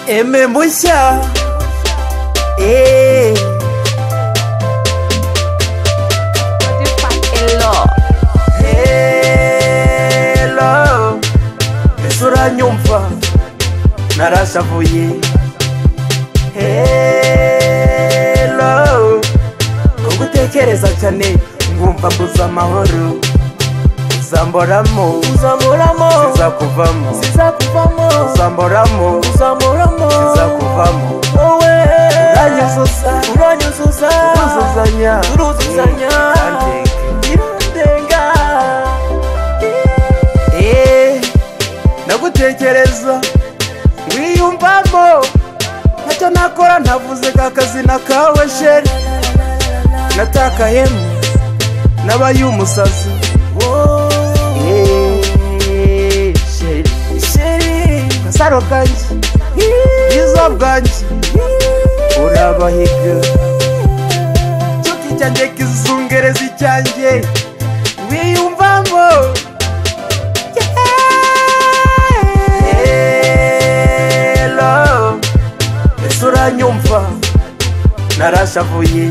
Aimez moi ça. Eh. Hello. Ese uranyumva narasavuye Hello. Ko gutekereza cyane ngumva guza amahoro uzamboramo uzamuramo zizakuvamo zizakuvamo uzamboramo uzamuramo zizakuvamo wowe uranyuzuza uranyuzuza uzuzanya uruzuzanya Urandeke. birandenga Eh, ndagutekereza wiyumvamo ntacyo nakora ntavuze ka kazina kawe sheri natakayemo nabaye umusazi Eh, sheri sheri kasaro kanjye bwiza bwanjye urabahiga nshuti cyanjye kizungereza icyanjye wiyumvamo Hello, ese uranyumva narashavuye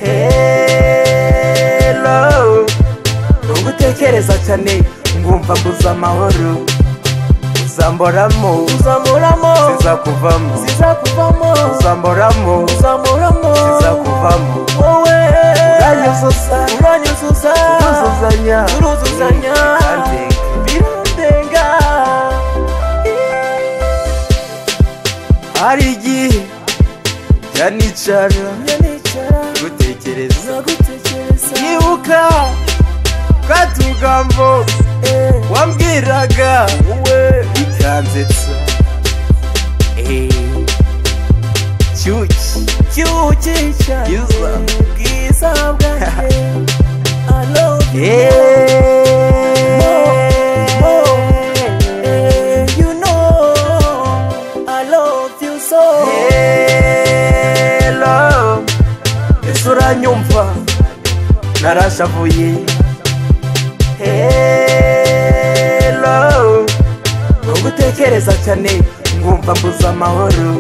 Hello, nubwo utekereza cyane ngumva guza amahoro uzamboramo uzamuramo zizakuvamo zizakuvamo uzamboramo uzamuramo zizakuvamo wowe uranyuzuza uranyuzuza uruzuzanya uruzuzanya Urandeka. birandenga hari igihe yanicara njya nicara gutekereza nagutekereza yibuka ka tugambo eh, wambwiraga wowe bikanzetsa Eh, cyuki cyuki cyane Bwiza. bwiza bwanjye I love you Eh, more, eh, you know I love you so Hello, ese uranyumva narashavuye Hello, nubwo utekereza cyane ngumva mbuze amahoro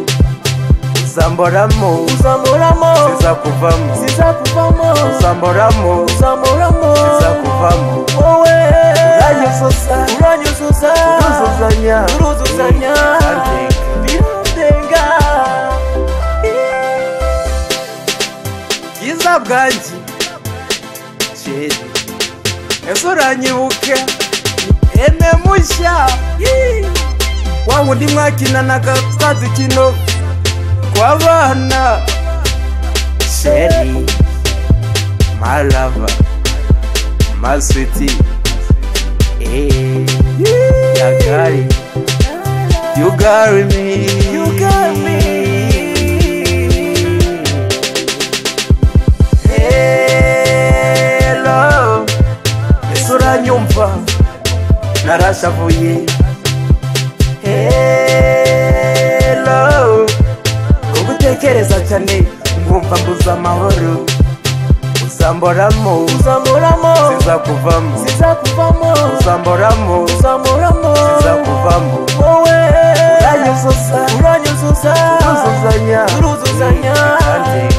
uzamboramo uzamuramo zizakuvamo zizakuvamo uzamboramo uzamuramo zizakuvamo wowe uranyuzuza uranyuzuza uruzuzanya uruzuzanya Urandeka. birandenga bwiza bwanjye kera ese uranyibuke eme mushya wa wundi mwakinanaga twa dukino tw'abana sheri marava maswiti eee yagari yugari mi You got me. Hello, ese uranyumva narashavuye Hello, ko gutekereza cyane ngumva mbuze amahoro uzamboramo uzamuramo zizakuvamo zizakuvamo uzamboramo uzamuramo zizakuvamo wowe uranyuzuza uranyuzuza uruzuzanya uruzuzanya Kandi